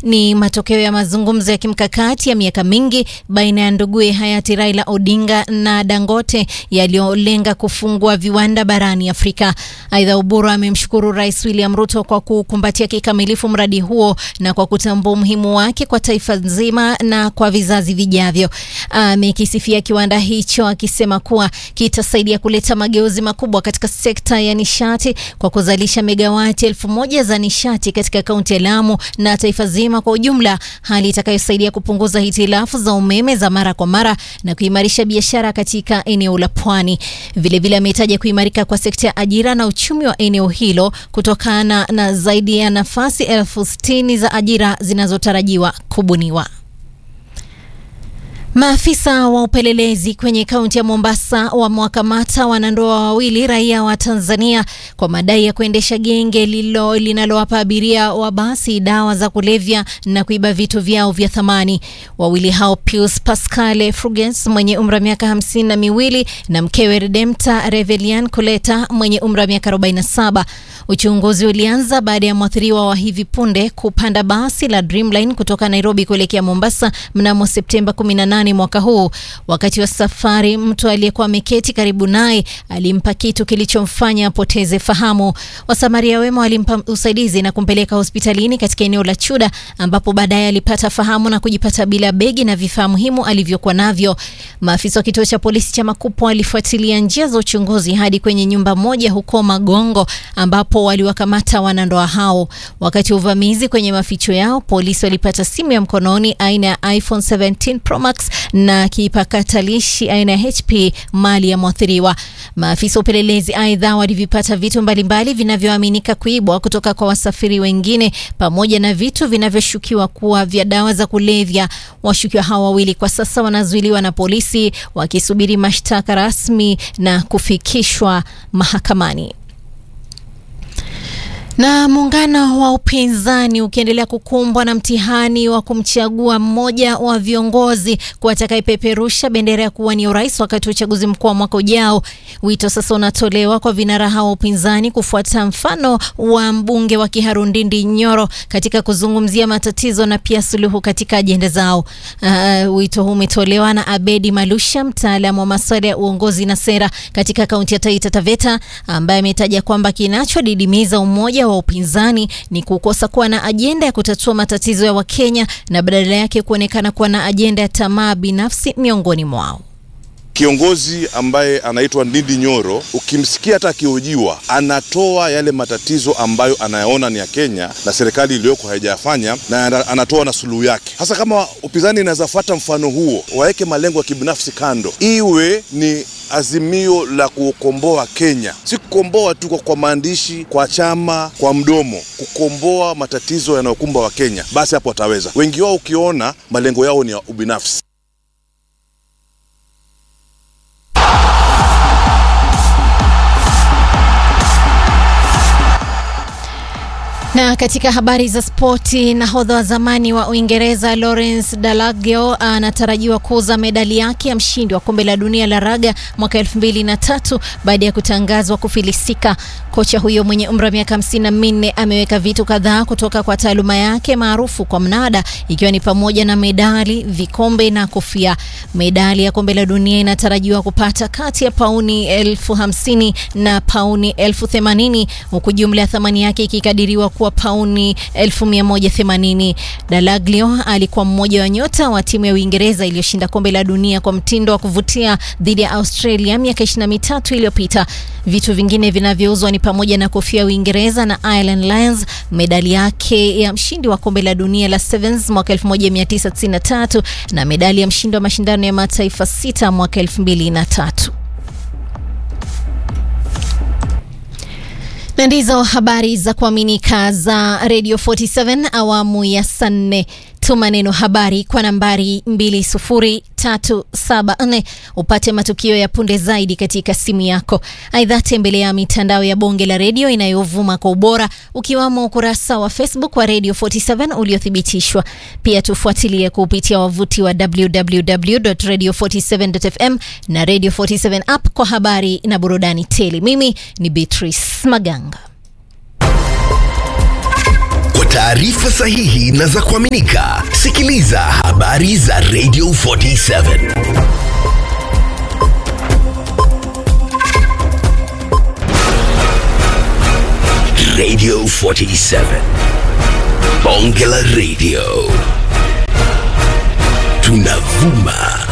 ni matokeo ya mazungumzo ya kimkakati ya miaka mingi baina ya nduguye hayati Raila Odinga na Dangote yaliyolenga kufungua viwanda barani Afrika. Aidha, Uburu amemshukuru Rais William Ruto kwa kukumbatia kikamilifu mradi huo na kwa kutambua umuhimu wake kwa taifa nzima na kwa vizazi vijavyo. Amekisifia kiwanda hicho akisema kuwa kitasaidia kuleta mageuzi makubwa katika sekta ya nishati kwa kuzalisha megawati elfu moja za nishati katika kaunti ya Lamu na taifa zima kwa ujumla, hali itakayosaidia kupunguza hitilafu za umeme za mara kwa mara na kuimarisha biashara katika eneo la pwani. Vilevile ametaja kuimarika kwa sekta ya ajira na uchumi wa eneo hilo kutokana na zaidi ya nafasi elfu sitini za ajira zinazotarajiwa kubuniwa. Maafisa wa upelelezi kwenye kaunti ya Mombasa wamewakamata wanandoa wawili raia wa Tanzania kwa madai ya kuendesha genge lilo linalowapa abiria wa basi dawa za kulevya na kuiba vitu vyao vya thamani. Wawili hao Pius Pascale Frugens mwenye umri wa miaka hamsini na miwili na mkewe Redemta Revelian Kuleta mwenye umri wa miaka 47. Uchunguzi ulianza baada ya mwathiriwa wa hivi punde kupanda basi la Dreamline kutoka Nairobi kuelekea Mombasa mnamo Septemba 18 mwaka huu. Wakati wa safari, mtu aliyekuwa ameketi karibu naye alimpa kitu kilichomfanya apoteze fahamu. Wasamaria wema walimpa usaidizi na kumpeleka hospitalini katika eneo la Chuda, ambapo baadaye alipata fahamu na kujipata bila begi na vifaa muhimu alivyokuwa navyo. Maafisa wa kituo cha polisi cha Makupo walifuatilia njia za uchunguzi hadi kwenye nyumba moja huko Magongo, ambapo waliwakamata wanandoa hao. Wakati wa uvamizi kwenye maficho yao, polisi walipata simu ya mkononi aina ya iPhone 17 Pro Max na kipakatalishi aina ya HP mali ya mwathiriwa. Maafisa wa upelelezi aidha walivipata vitu mbalimbali vinavyoaminika kuibwa kutoka kwa wasafiri wengine pamoja na vitu vinavyoshukiwa kuwa vya dawa za kulevya. Washukiwa hao wawili kwa sasa wanazuiliwa na polisi wakisubiri mashtaka rasmi na kufikishwa mahakamani. Na muungano wa upinzani ukiendelea kukumbwa na mtihani wa kumchagua mmoja wa viongozi kuwa atakayepeperusha bendera ya kuwania urais wakati wa uchaguzi mkuu wa mwaka ujao. Wito sasa unatolewa kwa vinara hao wa upinzani kufuata mfano wa mbunge wa Kiharu Ndindi Nyoro katika kuzungumzia matatizo na pia suluhu katika ajenda zao. Uh, wito huu umetolewa na Abedi Malusha, mtaalamu wa masuala ya uongozi na sera katika kaunti ya Taita Taveta, ambaye ametaja kwamba kinachodidimiza umoja wa upinzani ni kukosa kuwa na ajenda ya kutatua matatizo ya Wakenya na badala yake kuonekana kuwa na ajenda ya tamaa binafsi miongoni mwao. Kiongozi ambaye anaitwa Ndindi Nyoro, ukimsikia hata akihojiwa, anatoa yale matatizo ambayo anayaona ni ya Kenya na serikali iliyoko haijayafanya, na anatoa na suluhu yake. Hasa kama upinzani inaweza fuata mfano huo, waweke malengo ya kibinafsi kando, iwe ni azimio la kukomboa Kenya, si kukomboa tu kwa maandishi, kwa chama, kwa mdomo, kukomboa matatizo yanayokumba Wakenya, basi hapo wataweza. Wengi wao ukiona malengo yao ni ya ubinafsi. Na katika habari za spoti, nahodha wa zamani wa Uingereza Lawrence Dalagio anatarajiwa kuuza medali yake ya mshindi wa kombe la dunia la raga mwaka elfu mbili na tatu baada ya kutangazwa kufilisika. Kocha huyo mwenye umri wa miaka hamsini na minne ameweka vitu kadhaa kutoka kwa taaluma yake maarufu kwa mnada, ikiwa ni pamoja na medali, vikombe na kofia. Medali ya kombe la dunia inatarajiwa kupata kati ya pauni elfu hamsini na pauni elfu themanini huku jumla ya thamani yake ikikadiriwa kuwa pauni 1180. Dalaglio alikuwa mmoja wa nyota wa timu ya Uingereza iliyoshinda kombe la dunia kwa mtindo wa kuvutia dhidi ya Australia miaka 23 iliyopita. Vitu vingine vinavyouzwa ni pamoja na kofia ya Uingereza na Ireland Lions, medali yake ya mshindi wa kombe la dunia la Sevens mwaka 1993 na medali ya mshindi wa mashindano ya mataifa sita mwaka 2003. Na ndizo habari za kuaminika za Radio 47 awamu ya saa nne. Tuma neno habari kwa nambari 20374 upate matukio ya punde zaidi katika simu yako. Aidha, tembelea mitandao ya bonge la redio inayovuma kwa ubora ukiwamo ukurasa wa Facebook wa Radio 47 uliothibitishwa. Pia tufuatilie kupitia wavuti wa www.radio47.fm na Radio 47 app kwa habari na burudani tele. Mimi ni Beatrice Maganga. taarifa sahihi na za kuaminika, sikiliza habari za Radio 47. Radio 47. Bonge la Radio. Tunavuma